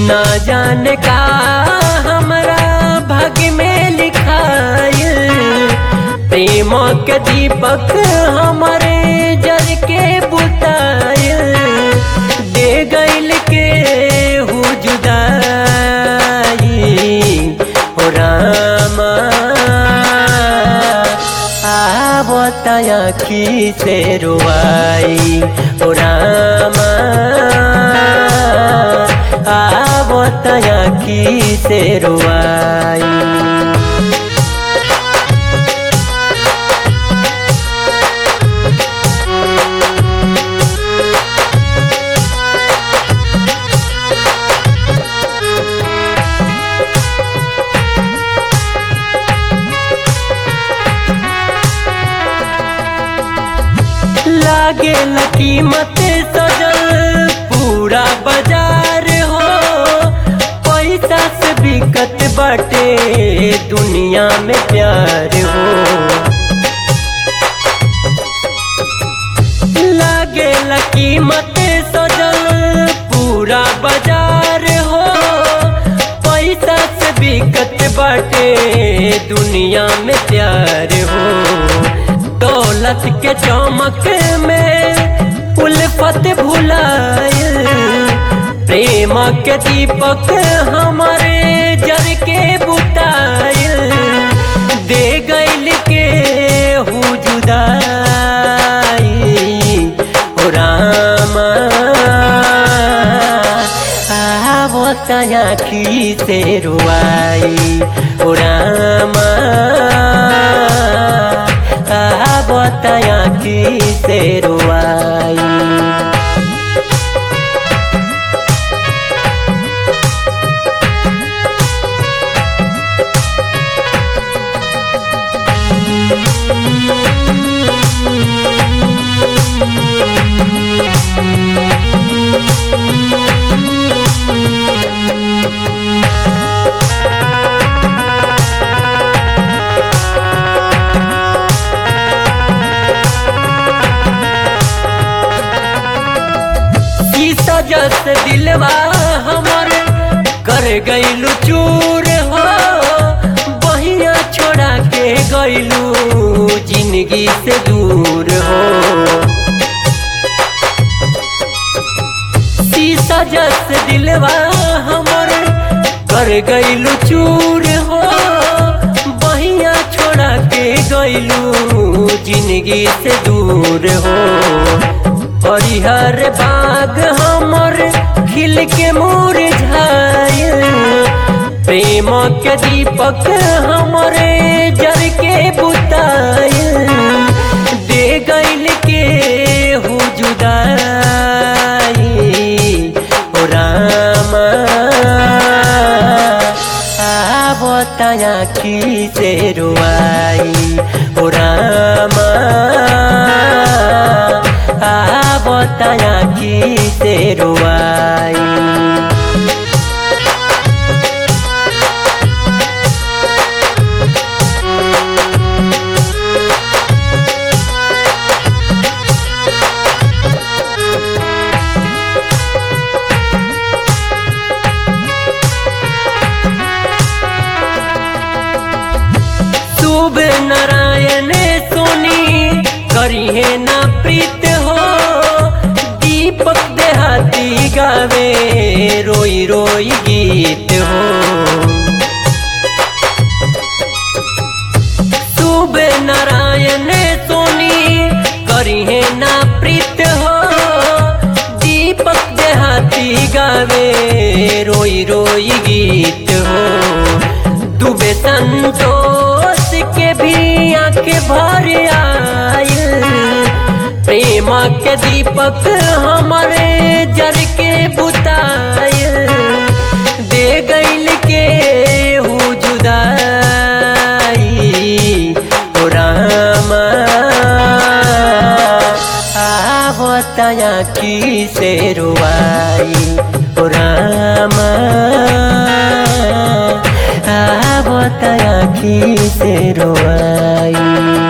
ना जाने का हमरा भाग्य में लिखाइल प्रेम के दीपक हमारे जल के बुताइल दे गइल के हु जुदाई हो रामा आवताया की से रुआई हो रामा आवताया की से रुआई लागे कीमत सजल पूरा बाजार हो पैसा से बिकत बाटे दुनिया में प्यार हो लागे कीमत सजल पूरा बाजार हो पैसा से बिकत बाटे दुनिया में प्यार हो दौलत के चमक में उल्फत भुलाए प्रेम के दीपक हमारे जर के बुताए दे गइल के हु जुदाई हो रामा आवताया की से रुआई हो रामा बताया की से रुआई जस दिलवा हमर कर गइलू चूर हो बहिया छोड़ा के गइलू जिंदगी से दूर हो शीशा जस दिलवा हमर कर गइलू चूर हो बहिया छोड़ा के गइलू जिंदगी से दूर हो हरिहर बाग हमर खिल के मुरझाइल प्रेम के दीपक हमरे जर के बुताइल दे गइल के हु जुदाई हो रामा आवताया की से रुआई हो रामा बताया की से रुआई शुभ नारायण सोनी करिए ना प्रीत हो दीपक देहाती गावे रोई रोई गीत हो शुभ नारायण सोनी करिए ना प्रीत हो दीपक देहाती गावे रोई रोई गीत हो डूबे संतोष के भी आंखें भर आयल प्रेम के दीपक हमारे जर के बुतायल दे गइल के हु जुदाई हो रामा आवताया की से रुआई हो रामा आवताया की से रुआई